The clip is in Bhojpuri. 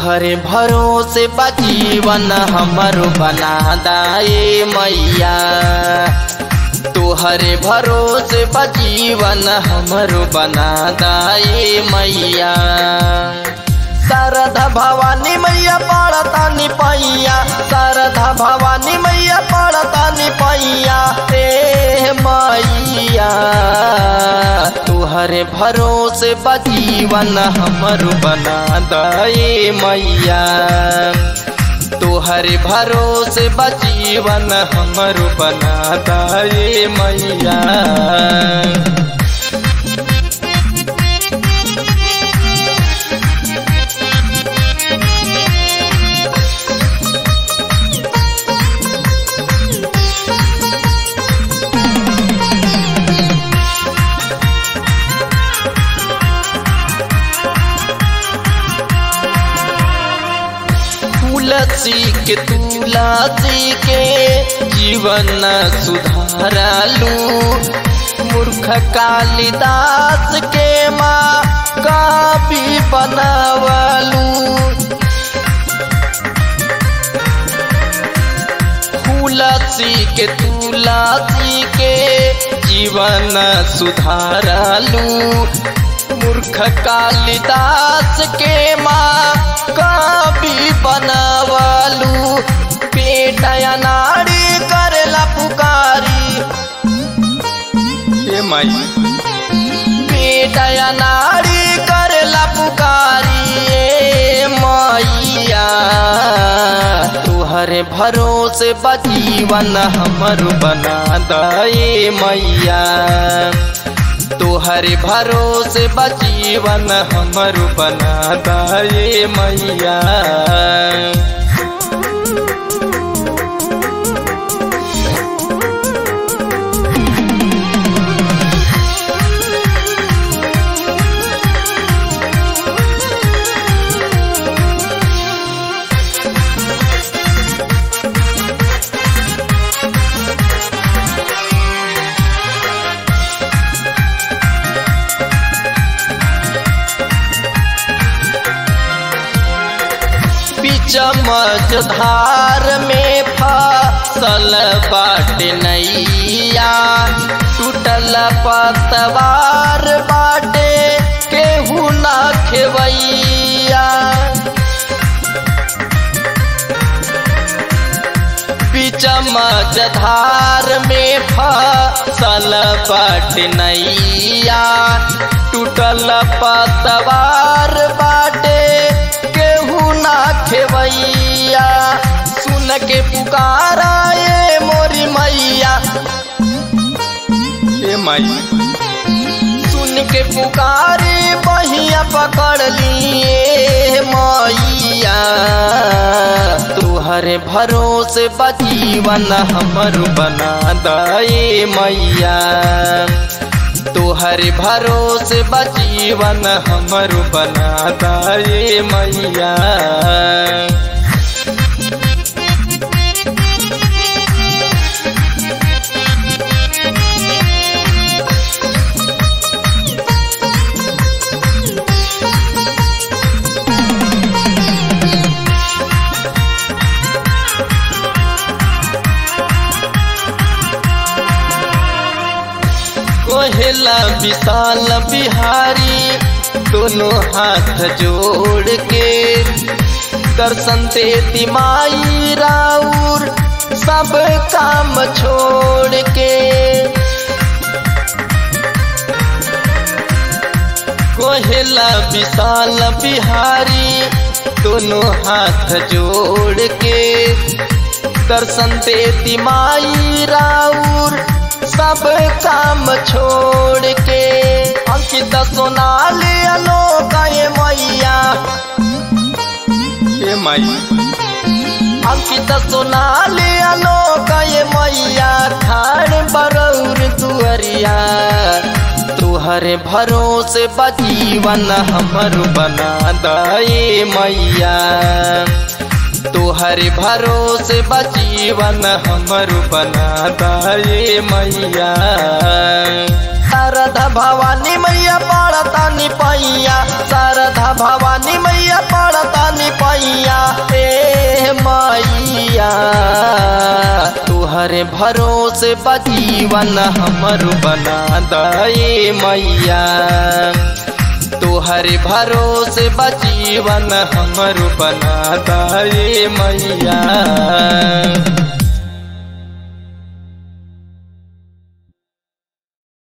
तोहरे भरोसे बजीवन हमरो बना दाए मैया तोहरे भरोसे बजीवन हमरो बना दाए मैया शारदा भवानी मैया पड़तानी पैया शारदा भवानी मैया पड़तानी पैया ए मैया तुहरे भरोसे बजीवन हमर बना दे मैया तुहरे भरोसे बजीवन हमर बना दे मैया तुलसी के तुलसी के जीवन सुधारलू मूर्ख कालिदास के माँ काफी बनवलू तुलसी के तुलसी के जीवन सुधारलू मूर्ख कालिदास के माँ कभी बनवलू बेटा नारी करला पुकारी हे माई बेटा नारी करला पुकारी ए मैया तुहरे भरोसे बजीवन हमर बना दे मैया तोहरे भरोसे बजीवन हमर बना दे मैया चमच धार में फसल बाट नैया टूटल पतवार बाटे केहू ना खेवैया चमच धार में फसल बाट नैया टूटल पतवार बाटे केहू ना खेवैया सुन के पुकारा ये मोरी मैया ए माई सुन के पुकारे बहिया पकड़ लिए मैया तुहरे भरोसे बजीवन हमर बना दे मैया तुहरे भरोसे बजीवन हमर बना दे मैया कोहेला विशाल बिहारी दोनों हाथ जोड़ के दर्शन देती माई राउर सब काम छोड़ के कोहेला विशाल बिहारी दोनों हाथ जोड़ के दर्शन देती माई राउर सब काम छोड़ के अंकित सोनाली अलोक ये मैया ये माई अंकित सोनाली अलोक ये मैया खाड़ बरौर दुअरिया तुहरे भरोसे बजीवन हमर बना दे मैया तुहरे भरोसे बजीवन हमर बना दे मैया शारदा भवानी मैया पड़तानी पैया शारदा भवानी मैया पड़तानी पैया तुहरे भरोसे बजीवन हमर बना दे मैया तुहरे भरोसे बजीवन हमर बना दे मैया